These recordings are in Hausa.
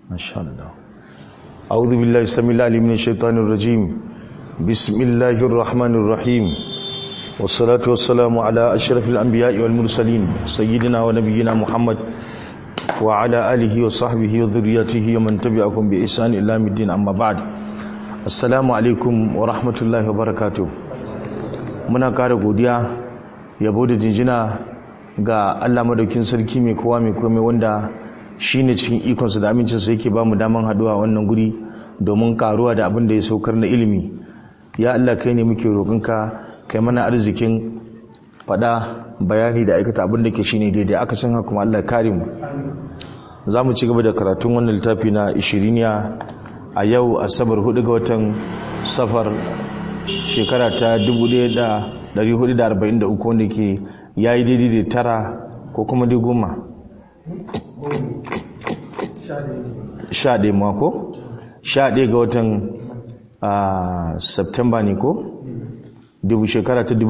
ما شاء الله أعوذ بالله السميع العليم من الشيطان الرجيم بسم الله الرحمن الرحيم والصلاة والسلام على أشرف الأنبياء والمرسلين سيدنا ونبينا محمد وعلى آله وصحبه وذريته ومن تبعهم بإحسان إلى يوم الدين أما بعد السلام عليكم ورحمة الله وبركاته muna ƙara godiya yabo da jinjina ga Allah madaukin sarki mai kowa mai komai wanda shine cikin ikonsa da amincinsa yake ba mu daman haduwa wannan guri domin karuwa da abin da ya saukar na ilimi ya Allah kai ne muke roƙonka kai mana arzikin faɗa bayani da aikata abin da ke shine daidai aka san haka kuma Allah kare mu za mu ci gaba da karatun wannan littafi na ishiriniya a yau asabar hudu ga watan safar shekara ta 1443 wanda ke ya yi daidai da tara ko kuma dai goma sha ɗaya mako sha ɗaya ga watan september ne ko dubu shekara ta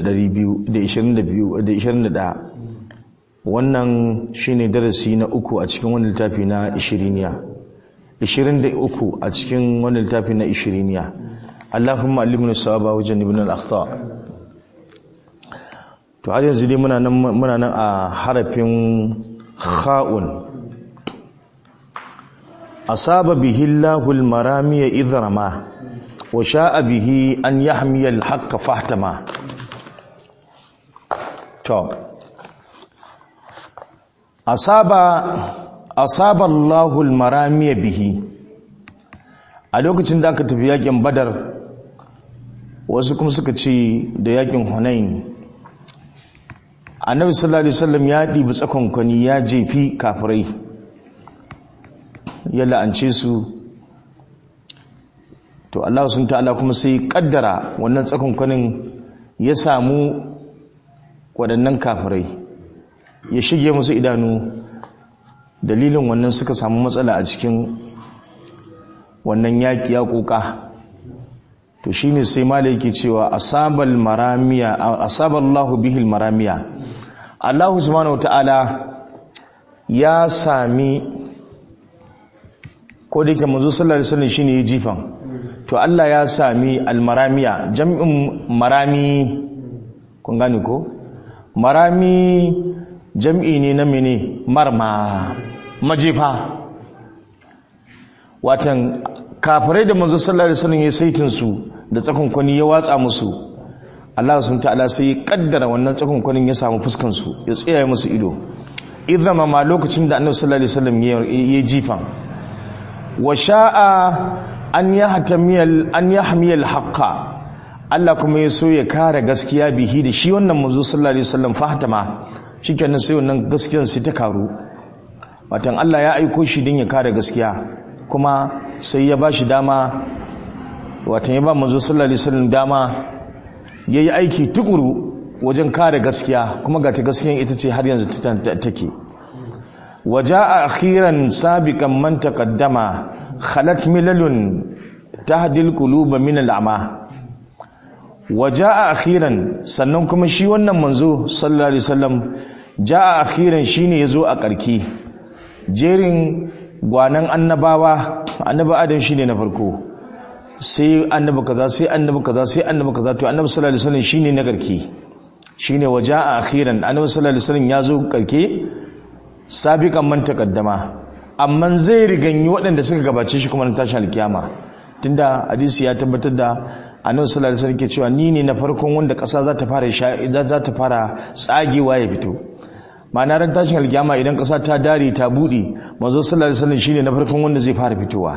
2221 wannan shine darasi na uku a cikin wani littafi na ishiriniya 23 a cikin wani littafi na ishiriniya Allahumma alimna sawaba wajen ibn al-akhta to har yanzu dai muna nan muna nan a harafin kha'un asaba bihi Allahu al-maramiya idrama wa sha'a bihi an yahmiya al-haqqa fahtama to asaba asaba Allahu al-maramiya bihi a lokacin da aka tafi yakin badar wasu kuma suka ce da yakin hunain annabi sallallahu alaihi wasallam ya ɗibi tsakonkwani ya jefi kafirai ya la'ance su to Allah sun ta'ala kuma sai kaddara wannan tsakonkwanin ya samu waɗannan kafirai ya shige musu idanu dalilin wannan suka samu matsala a cikin wannan yaƙi ya ƙoƙa to shine sai malai yake cewa asabal maramiya asaballahu bihil maramiya Allah subhanahu wataala ya sami ko da yake manzo sallallahu alaihi wasallam shine ya jifan to Allah ya sami almaramiya jam'in marami kun gane ko marami jam'i ne na mene marma majefa watan kafirai da manzo sallallahu alaihi wasallam ya saitin su da tsakonkwani ya watsa musu Allah subhanahu ta'ala sai ya kaddara wannan tsakonkwanin ya samu fuskan su ya tsaya musu ido idan ma lokacin da Annabi sallallahu alaihi wasallam ya jifan wa sha'a an yahtamiyal an yahmiyal haqqa Allah kuma ya so ya kare gaskiya bihi da shi wannan manzo sallallahu alaihi wasallam fahtama shikenan sai wannan gaskiyar sai ta karu watan Allah ya aiko shi din ya kare gaskiya kuma sai ya ba shi dama watan ya ba manzo sallallahu alaihi wasallam dama yayi aiki tukuru wajen kare gaskiya kuma ga ta gaskiyan ita ce har yanzu take waja'a akhiran sabiqan man taqaddama khalat milalun tahdil quluba min al'ama waja'a akhiran sannan kuma shi wannan manzo sallallahu alaihi wasallam ja'a akhiran shine yazo a karki jerin gwanan annabawa annabi adam shine na farko sai annabi kaza sai annabi kaza sai annabi kaza to annabi sallallahu alaihi wasallam shine na karke shine waja'a akhiran annabi sallallahu alaihi wasallam yazo karke sabiqan man taqaddama amma zai riganyi waɗanda suka gabace shi kuma na tashin alkiyama tunda hadisi ya tabbatar da annabi sallallahu alaihi wasallam ke cewa ni ne na farkon wanda ƙasa za ta fara za ta fara tsagewa ya fito ma'ana ran tashin alkiyama idan ƙasa ta dare ta buɗe manzo sallallahu alaihi wasallam shine na farkon wanda zai fara fitowa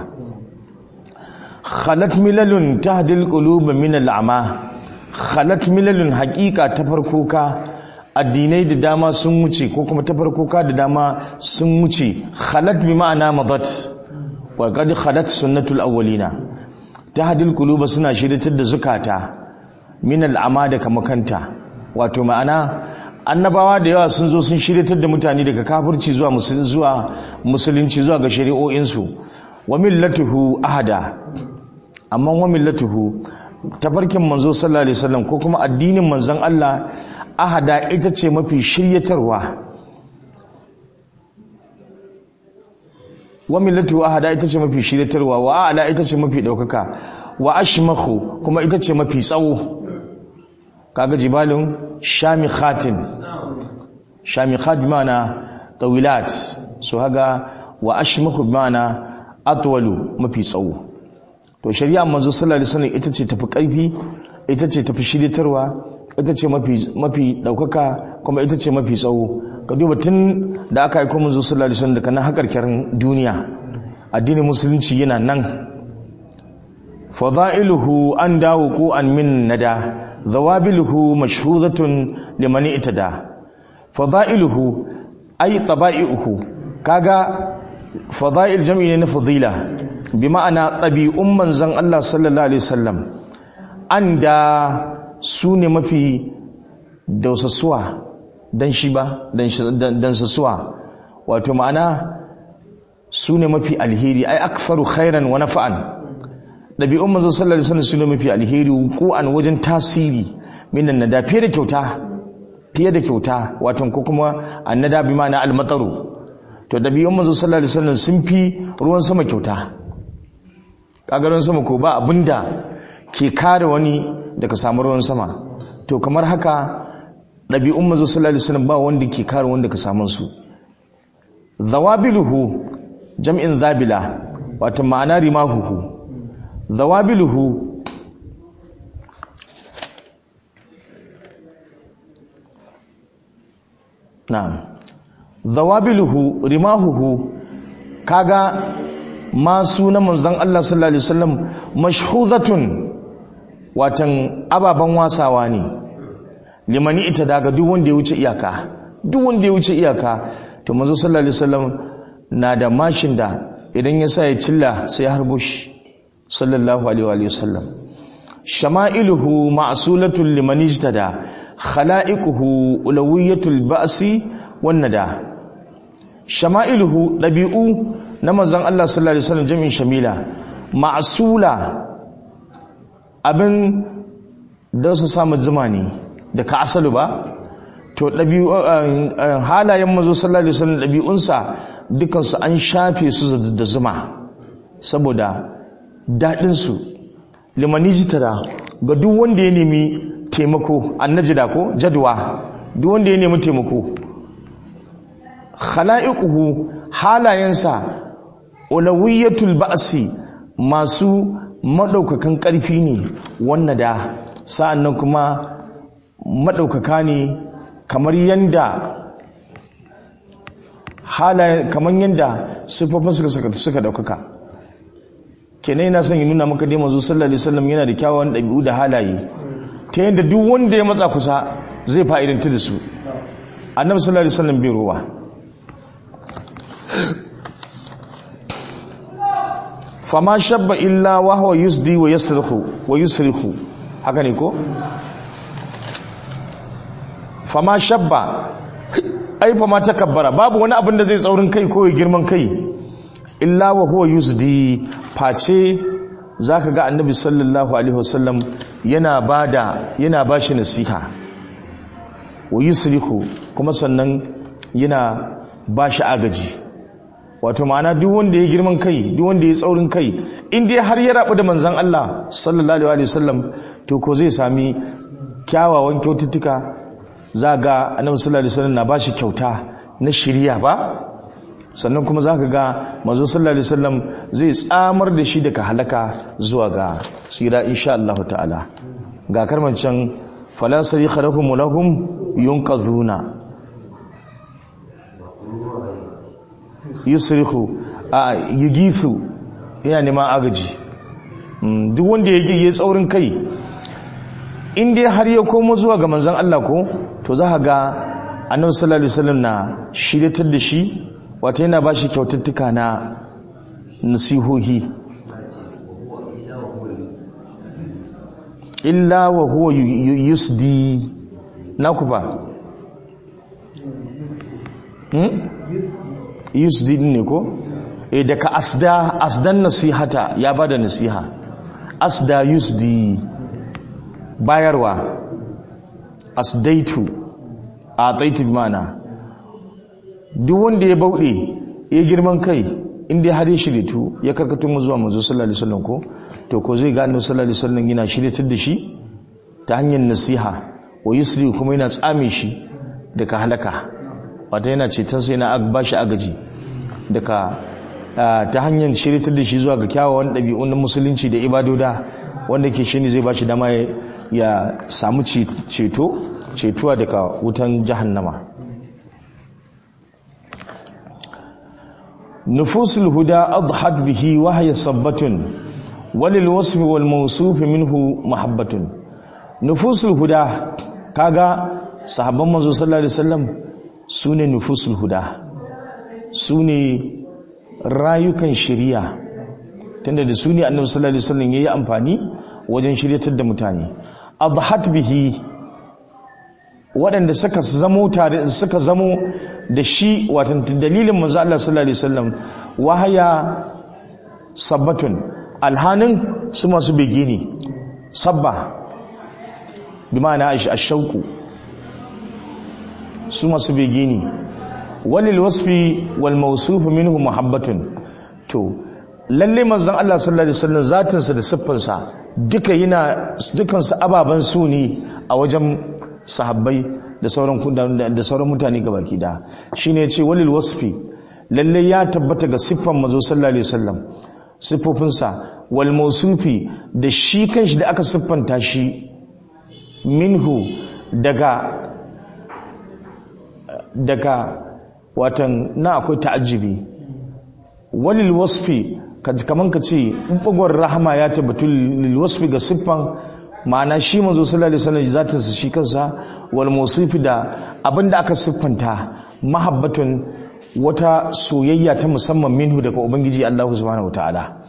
khalat milalun tahdil qulub min al'ama khalat milalun haqiqa ta farko ka addinai da dama sun wuce ko kuma ta farko ka da dama sun wuce khalat bi ma'ana madat wa qad khalat sunnatul awwalina tahdil qulub suna shiritar da zukata min al'ama da kamakanta wato ma'ana annabawa da yawa sun zo sun shiryatar da mutane daga kafirci zuwa zuwa musulunci zuwa ga shari'o'insu wa millatuhu ahada amma wa millatuhu tafarkin manzo sallallahu alaihi wasallam ko kuma addinin manzon Allah ahada ita ce mafi shiryatarwa wa millatu ahada ita ce mafi shiritarwa wa ala ita ce mafi daukaka wa ashmakhu kuma ita ce mafi tsawo kaga jibalun shamikhatin shamikhat bi ma'ana tawilat so haga wa ashmakhu bi ma'ana atwalu mafi tsawo to shari'a manzo sallallahu alaihi wasallam ita ce tafi karfi ita ce tafi shiritarwa ita ce mafi mafi daukaka kuma ita ce mafi tsawo ka duba tun da aka aiko manzo sallallahu alaihi wasallam daga nan hakarkarin duniya addinin musulunci yana nan fadailuhu an dawo ko an min nada zawabiluhu mashhudatun liman itada fadailuhu ay taba'iuhu kaga fadail jam'i ne na fadila bi ma'ana tabi'un manzon Allah sallallahu alaihi wasallam an da su ne mafi dausasuwa dan shi ba dan sasuwa wato ma'ana su ne mafi alheri ai akfaru khairan wa nafa'an ɗabi'un manzo sallallahu alaihi wasallam su ne mafi alheri ko an wajen tasiri minan nada fiye da kyauta fiye da kyauta wato ko kuma annada bi ma'ana almataru to ɗabi'un manzo sallallahu alaihi wasallam sun fi ruwan sama kyauta kaga ruwan sama ko ba abinda ke kare wani daga samu ruwan sama to kamar haka ɗabi'un manzo sallallahu alaihi wasallam ba wanda ke kare wanda ka samu su zawabiluhu jam'in zabila wato ma'ana rimahuhu zawabiluhu na'am zawabiluhu rimahuhu kaga masu na manzon Allah sallallahu alaihi wasallam mashhudatun watan ababan wasawa ne limani ita daga duk wanda ya wuce iyaka duk wanda ya wuce iyaka to manzo sallallahu alaihi wasallam na da mashin da idan ya sa ya cilla sai ya harbo shi sallallahu alaihi wasallam shama'iluhu ma'sulatun liman ijtada khala'iquhu ulawiyatul ba'si wan nada shama'iluhu dabi'u na manzon Allah sallallahu alaihi wasallam jami'in shamila ma'sula abin da su samu zuma ne da ka asalu ba to ɗabi'u halayen mazo sallallahu alaihi wasallam ɗabi'unsa dukansu an shafe su da zuma saboda daɗinsu limanijitara ga duk wanda ya nemi taimako annajida ko jadwa duk wanda ya nemi taimako khala'iquhu halayensa ulawiyatul ba'si masu madaukakan ƙarfi ne wannan da sa'annan kuma madaukaka ne kamar yanda halaye kamar yanda siffofin suka suka daukaka kenan yana son ya nuna maka dai manzo sallallahu alaihi wasallam yana da kyawawan dabi'u da halaye ta yanda duk wanda ya matsa kusa zai fa'idanta da su annabi sallallahu alaihi wasallam bai ruwa fama shabba illa wa huwa yusdi wa yasrihu wa yusrihu haka ne ko fama shabba ai fama takabbara babu wani abin da zai tsaurin kai ko ya girman kai illa wa huwa yusdi face zaka ga annabi sallallahu alaihi wasallam yana bada yana bashi nasiha wa yusrihu kuma sannan yana bashi agaji wato ma'ana duk wanda ya girman kai duk wanda ya tsaurin kai in dai har ya rabu da manzon Allah sallallahu alaihi wasallam to ko zai sami kyawawan kyaututtuka za ga annabi sallallahu alaihi wasallam na bashi kyauta na shiriya ba sannan kuma zaka ga manzo sallallahu alaihi wasallam zai tsamar da shi daga halaka zuwa ga tsira insha Allah ta'ala ga karmancin fala sarikha lahum lahum yunqazuna yusrihu a yugifu yana neman agaji duk wanda ya yi tsaurin kai in dai har ya komo zuwa ga manzon Allah ko to za ka ga annabi sallallahu alaihi wasallam na shiryatar da shi wato yana ba shi kyaututtuka na nasihohi illa wa huwa yusdi na kufa hmm? yusdi ne ko e daga asda asdan nasihata ya bada nasiha asda yusdi bayarwa asdaitu a taitu mana duk wanda ya bauɗe ya girman kai in dai har ya shiritu ya karkato mu zuwa manzo sallallahu alaihi wasallam ko to ko zai ga annabi sallallahu alaihi wasallam yana shiryatar da shi ta hanyar nasiha wa yusri kuma yana tsame shi daga halaka wata yana ceton sai na ba shi agaji daga ta hanyar shiryatar da shi zuwa ga kyawawan ɗabi'un na musulunci da ibadoda wanda ke shi ne zai ba shi dama ya samu ceto cetuwa daga wutan jahannama nufusul huda adhat bihi wa hiya sabbatun walil wasfi wal mawsuf minhu mahabbatun nufusul huda kaga sahabban manzo sallallahu alaihi wasallam sune nufusul huda sune rayukan shari'a tunda da sune annabi sallallahu alaihi wasallam yayi amfani wajen shiryatar da mutane adhat bihi waɗanda suka zamo tare suka zamo da shi watan dalilin manzo Allah sallallahu alaihi wasallam wahaya sabbatun alhanin su masu bege ne sabba bi ma'ana ashauku su masu bege ne walil wasfi wal mawsuf minhu muhabbatun to lalle manzon Allah sallallahu alaihi wasallam zatinsa da siffarsa duka yana dukansu ababan su ne a wajen sahabbai da sauran da sauran mutane gabaki da shine yace walil wasfi lalle ya tabbata ga siffan manzo sallallahu alaihi wasallam siffofinsa wal mawsufi da shi kanshi da aka siffanta shi minhu daga daga watan na akwai ta'ajjibi walil wasfi kaman ka ce bugon rahama ya tabbatu lil wasfi ga siffan ma'ana shi manzo sallallahu alaihi wasallam zatin sa shi kansa wal mawsufi da abinda aka siffanta mahabbatun wata soyayya ta musamman minhu daga ubangiji Allah subhanahu wataala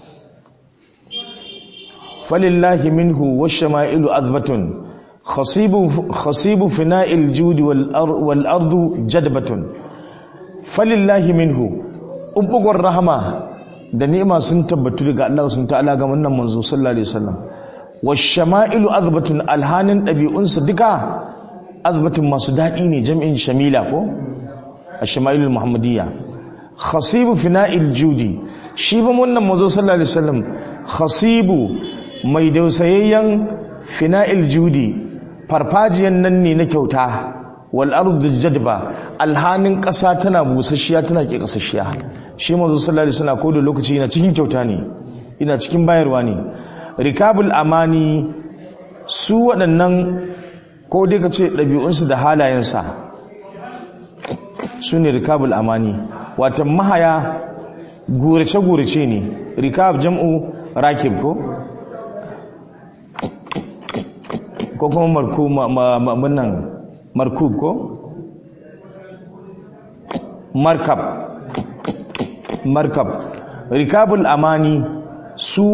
falillahi minhu washama'ilu azbatun khasibu khasibu fina'il judi wal ardu jadbatun falillahi minhu ubbugur rahama da ni'ima sun tabbatu daga Allah subhanahu wataala ga wannan manzo sallallahu alaihi wasallam washama'ilu azbatun alhanin ɗabi'unsa duka azbatun masu daɗi ne jam'in shamila ko ashama'ilul muhammadiyya khasibu fina'il judi shi ba wannan mazo sallallahu alaihi wasallam khasibu mai dausayayyen fina'il judi farfajiyan nan ne na kyauta wal ardu jadba alhanin ƙasa tana busasshiya tana ke ƙasasshiya shi mazo sallallahu alaihi wasallam ko da lokaci yana cikin kyauta ne ina cikin bayarwa ne rikabul amani su waɗannan ko dai ka ce ɗabi'unsu da halayensa su ne rikabul amani watan mahaya gurace-gurace ne rikab jam'u rakib ko ko kuma markunan markub ko markab markab rikabul amani su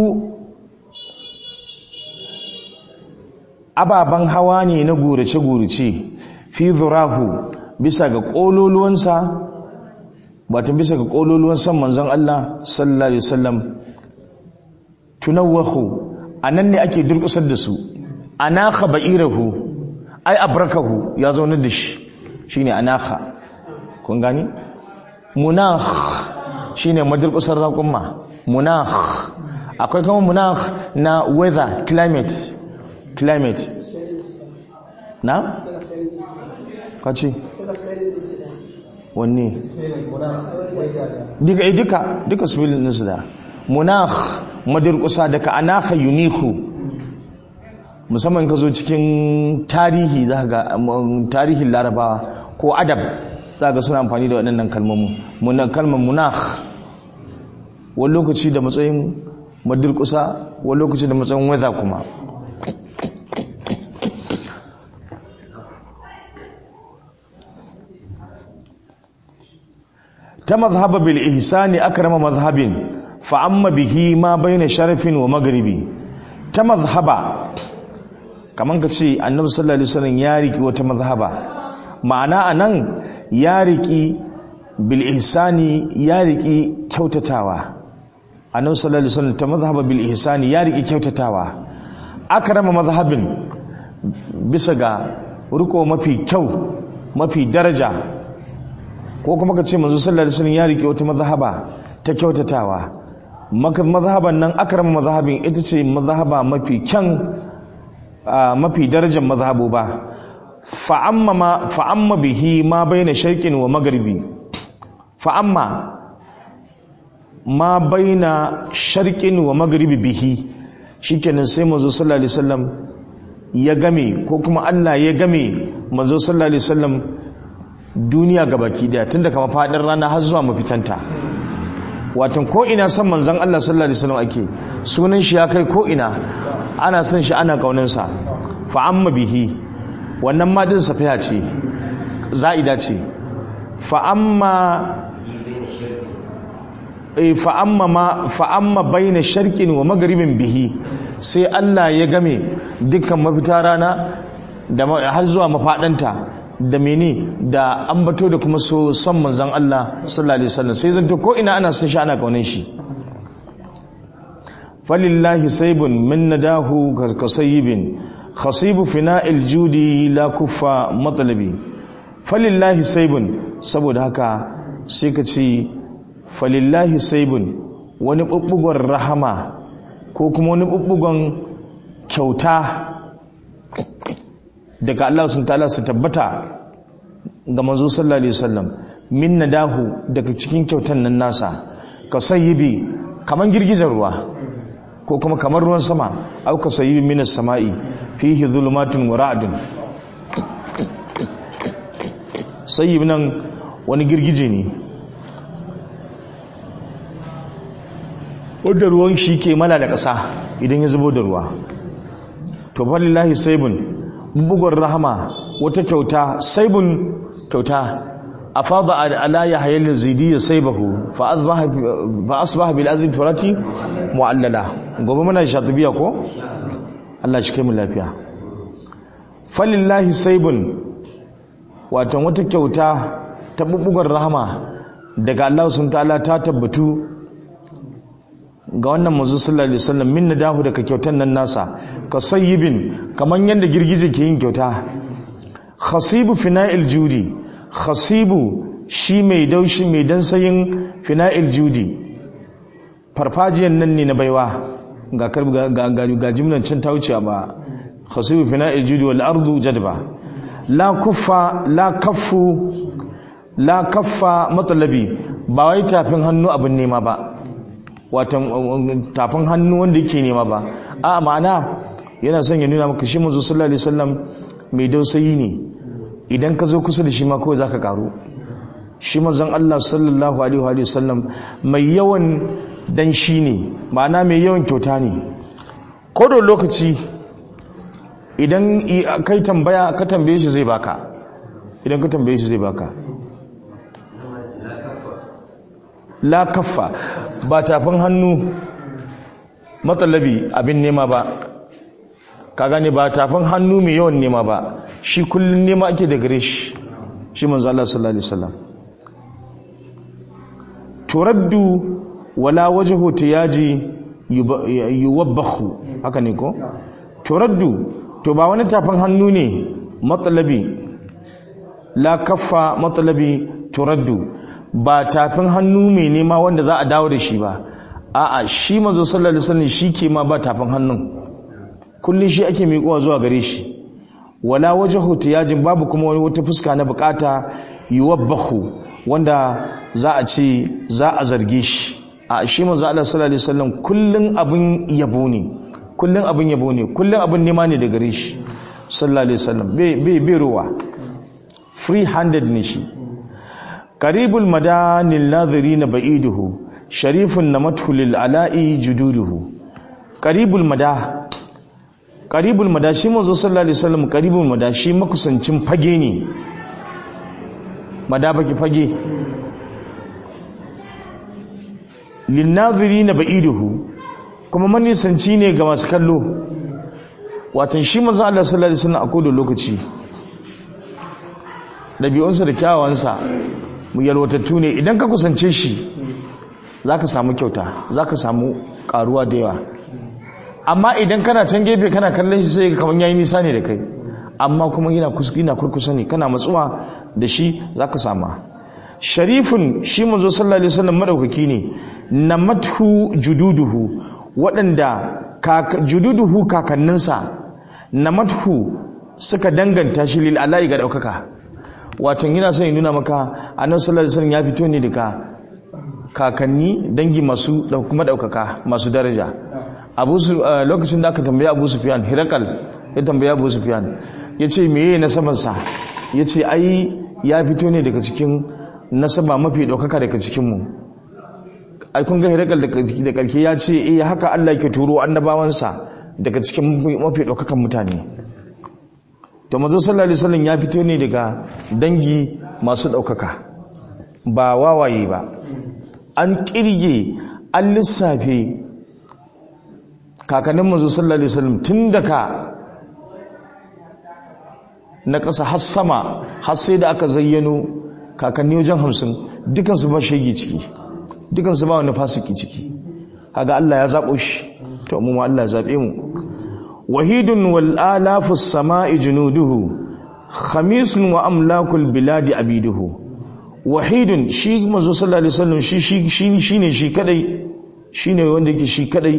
ababen hawa ne na gurace-gurace fi zurahu bisa ga ƙololuwansa batun bisa ga ƙololuwan san manzon Allah sallallahu alaihi wasallam tunawwahu anan ne ake durƙusar da su anaka ba'irahu ai abrakahu ya zauna da shi shine anaka kun gani munakh shine madurƙusar raƙumma munakh akwai kuma munakh na weather climate climate na kace wanne duka duka duka spelling din su da munakh madurkusa daga anaka uniku musamman ka zo cikin tarihi za ga tarihin larabawa ko adab za ga suna amfani da waɗannan kalmomin munan kalmar munakh wani lokaci da matsayin madurkusa wani lokaci da matsayin weather kuma ta mazhaba bil ihsani akrama mazhabin fa amma bihi ma baina sharafin wa maghribi ta mazhaba kaman ka ce annabi sallallahu alaihi wasallam ya riki wata mazhaba ma'ana anan ya riki bil ihsani ya riki kyautatawa annabi sallallahu alaihi wasallam ta mazhaba bil ihsani ya riki kyautatawa akrama mazhabin bisa ga riko mafi kyau mafi daraja ko kuma ka ce manzo sallallahu alaihi wasallam ya rike wata mazhaba ta ta kyautatawa mazhaban nan akram mazhabin ita ce mazhaba mafi kyan mafi darajar mazhabu ba fa'amma bihi ma baina sharqin wa magharibi fa'amma ma baina sharqin wa magharibi bihi shikenan sai manzo sallallahu alaihi wasallam ya game ko kuma Allah ya game manzo sallallahu alaihi wasallam duniya gabaki daya tunda kama fadin rana har zuwa mafitanta watan ko ina san manzon Allah sallallahu alaihi wasallam ake sunan shi ya kai ko ina ana son shi ana kaunin sa fa amma bihi wannan ma din safiya ce za'ida ce fa amma fa amma ma fa amma baina sharqin wa maghribin bihi sai Allah ya game dukkan mafita rana da har zuwa mafadanta da mene da ambato da kuma so son manzon Allah sallallahu alaihi wasallam sai zanto ko ina ana son shi ana kaunin shi falillahi saybun min nadahu kasayibin khasibu fina'il judi la kuffa matlabi falillahi saybun saboda haka sai ka ce falillahi saybun wani bubbugon rahama ko kuma wani bubbugon kyauta daga Allah sun ta'ala su tabbata ga manzo sallallahu alaihi wasallam min nadahu daga cikin kyautan nan nasa ka sayyibi kaman girgizar ruwa ko kuma kamar ruwan sama au ka sayyibi minas sama'i fihi zulumatun wa ra'dun sayyib nan wani girgije ne wadda ruwan shi ke mala da ƙasa idan ya zubo da ruwa to falillahi saibun bugun rahama wata kyauta saibun kyauta a fada ala ya hayalin zidi ya saibahu fa asbaha bil azmi turati mu'allala gobe muna shatibiya ko Allah shi kai mu lafiya falillahi saibun watan wata kyauta ta bubugar rahama daga Allah sun ta'ala ta tabbatu ga wannan manzo sallallahu alaihi wasallam min nadahu daga kyautan nan nasa ka sayyibin kaman yanda girgije ke yin kyauta khasibu fina'il judi khasibu shi mai daushi mai dansayin fina'il judi farfajiyan nan ne na baiwa ga ga ga ga jimlan can ta wuce ba khasibu fina'il judi wal ardu jadba la kuffa la kaffu la kaffa matalabi ba wai tafin hannu abin nema ba watan tafin hannu wanda yake nema ba a ma'ana yana son ya nuna maka shi manzo sallallahu alaihi wasallam mai dausayi ne idan ka zo kusa da shi ma kawai zaka karu shi manzon Allah sallallahu alaihi wasallam mai yawan dan shi ne ma'ana mai yawan kyauta ne ko da lokaci idan kai tambaya ka tambaye shi zai baka idan ka tambaye shi zai baka la kaffa ba tafin hannu matsalabi abin nema ba ka gane ba tafin hannu mai yawan nema ba shi kullum nema ake da gare shi shi manzo Allah sallallahu alaihi wasallam turaddu wala wajhu tiyaji yuwabbahu haka ne ko turaddu to ba wani tafin hannu ne matsalabi la kaffa matsalabi turaddu ba tafin hannu mai nema wanda za a dawo da shi ba a'a shi manzo sallallahu alaihi wasallam shi ke ma ba tafin hannun kullun shi ake miƙowa zuwa gare shi wala wajhu tiyajin babu kuma wani wata fuska na bukata yuwabbahu wanda za a ce za a zarge shi a shi manzo Allah sallallahu alaihi wasallam kullun abin yabo ne kullun abin yabo ne kullun abin nema ne da gare shi sallallahu alaihi wasallam bai bai bai ruwa free handed ne shi qaribul madanil nadhirina ba'iduhu sharifun namathu lil ala'i jududuhu qaribul mada qaribul mada shi manzo sallallahu alaihi wasallam qaribul mada shi makusancin fage ne mada baki fage lin nadhirina ba'iduhu kuma manisanci ne ga masu kallo watan shi manzo Allah sallallahu alaihi wasallam a kodin lokaci dabi'unsa da kyawawansa mu yalwatattu ne idan ka kusance shi za ka samu kyauta za ka samu karuwa da yawa amma idan kana can gefe kana kallon shi sai kamar yayi nisa ne da kai amma kuma yana yana kurkusa ne kana matsuwa da shi za ka sama sharifin shi manzo sallallahu alaihi wasallam madaukaki ne namathu jududuhu waɗanda jududuhu kakanninsa namathu suka danganta shi lil ala'i ga ɗaukaka wato yana son ya nuna maka annabi sallallahu alaihi wasallam ya fito ne daga kakanni dangi masu kuma ɗaukaka masu daraja abu lokacin da aka tambaya abu sufyan hirakal ya tambaya abu sufyan ya ce meye nasabarsa ya ce ai ya fito ne daga cikin nasaba mafi ɗaukaka daga cikinmu ai kun ga hirakal da karke ya ce eh haka Allah ke turo annabawansa daga cikin mafi ɗaukakan mutane to manzo sallallahu alaihi wasallam ya fito ne daga dangi masu ɗaukaka ba wawaye ba an kirge an lissafe kakannin manzo sallallahu alaihi wasallam tun daga na ƙasa har sama har sai da aka zayyano kakanni wajen hamsin dukansu ba shege ciki dukansu ba wani fasiki ciki kaga Allah ya zaɓo shi to mu ma Allah ya zaɓe mu wahidun wal alafu samai junuduhu khamisun wa amlakul biladi abiduhu wahidun shi manzo sallallahu alaihi wasallam shi shi shine shi kadai shine wanda yake shi kadai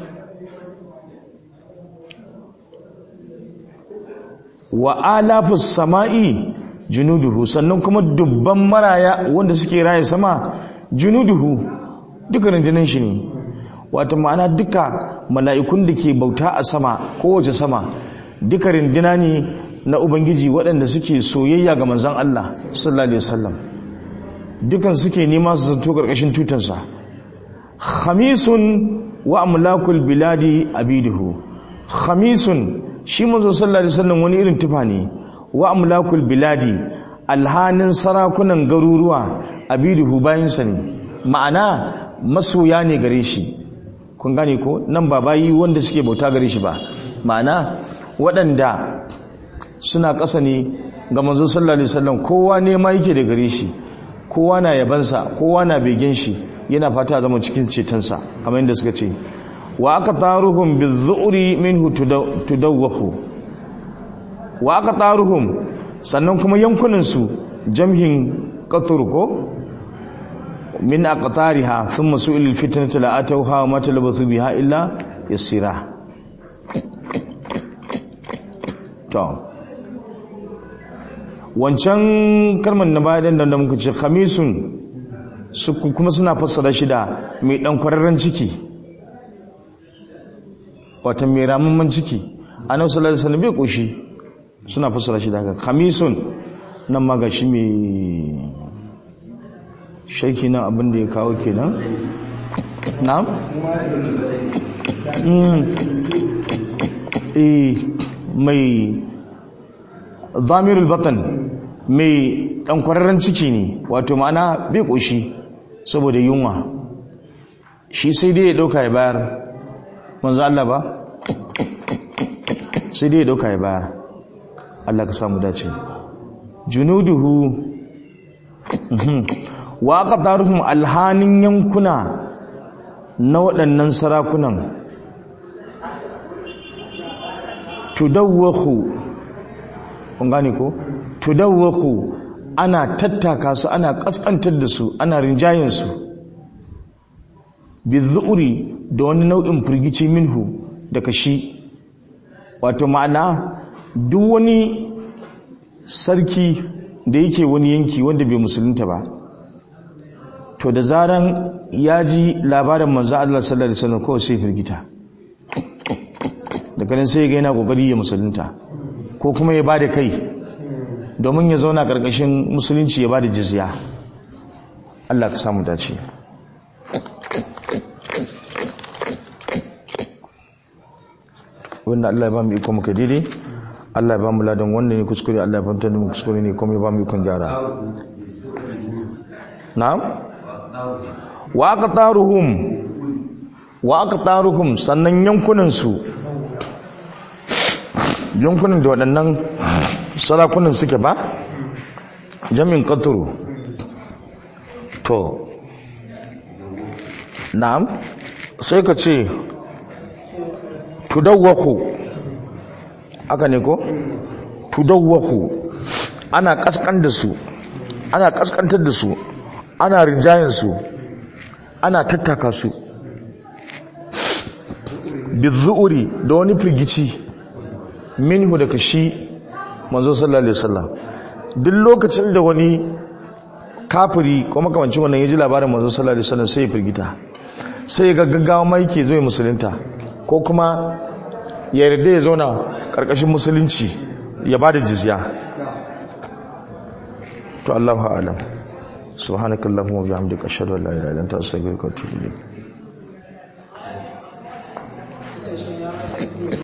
wa alafus sama'i junuduhu sannan kuma dubban maraya wanda suke raye sama junuduhu duka rundunar shi ne wato ma'ana duka mala'ikun da ke bauta a sama kowace sama duka runduna ne na ubangiji waɗanda suke soyayya ga manzan Allah sallallahu alaihi wasallam dukan suke nema su zanto karkashin tutansa khamisun wa amlakul biladi abiduhu khamisun shi manzo sallallahu alaihi wasallam wani irin tufa ne wa amlakul biladi alhanin sarakunan garuruwa abiduhu bayansa ne ma'ana masoya ne gare shi kun gane ko nan ba bayi wanda suke bauta gare shi ba ma'ana waɗanda suna ƙasa ne ga manzo sallallahu alaihi wasallam kowa ne ma yake da gare shi kowa na yabansa kowa na begen shi yana fata zama cikin cetonsa kamar yadda suka ce wa aka taruhum bizu'ri minhu tudawwahu wa aka taruhum sannan kuma yankunan su jamhin qatur ko min aqtariha thumma su'il fitnatu la atawha wa ma talabathu biha illa yasira to wancan kalmar na bayan da muka ce khamisun su kuma suna fassara shi da mai dan kwararren ciki wata mai ramamman ciki annabi sallallahu alaihi wasallam bai koshi suna fassara shi da haka khamisun nan ma ga shi mai shaiki nan abin da ya kawo kenan na'am eh mai zamirul batan mai ɗan kwararren ciki ne wato ma'ana bai ƙoshi saboda yunwa shi sai dai ya ɗauka ya bayar manzo Allah ba sai dai ya ɗauka ya bayar Allah ka samu dace junuduhu wa aka taruhun alhanin yankuna na waɗannan sarakunan tudawwahu kun gane ko tudawwaku ana tattaka su ana kaskantar da su ana rinjayen su bizuuri da wani nau'in firgici minhu daga shi wato ma'ana duk wani sarki da yake wani yanki wanda bai musulunta ba to da zaran ya ji labarin manzo Allah sallallahu alaihi wasallam kawai sai firgita daga nan sai ya ga yana kokari ya musulunta ko kuma ya bada kai domin ya zauna ƙarƙashin musulunci ya ba da jizya Allah ka samu dace wanda Allah ya ba mu iko muka daidai Allah ya ba mu ladan wanda ne kuskure Allah ya fahimtar da mu kuskure ne kuma ya ba mu ikon gyara na'am wa aqtaruhum wa aqtaruhum sannan yankunan su yankunan da waɗannan sarakunan suke ba jamin katuru to na'am sai ka ce tudawwaku aka ne ko tudawwaku ana kaskan da su ana kaskantar da su ana rinjayen su ana tattaka su bizu'uri da wani firgici minhu daga shi manzo sallallahu alaihi wasallam duk lokacin da wani kafiri ko makamancin wannan ya ji labarin manzo sallallahu alaihi wasallam sai ya firgita sai ga gaggawa mai ke zo musulunta ko kuma ya yarda ya zauna karkashin musulunci ya bada jizya to Allahu a'lam subhanakallahumma wa bihamdika ashhadu an la ilaha illa anta astaghfiruka wa atubu ilayk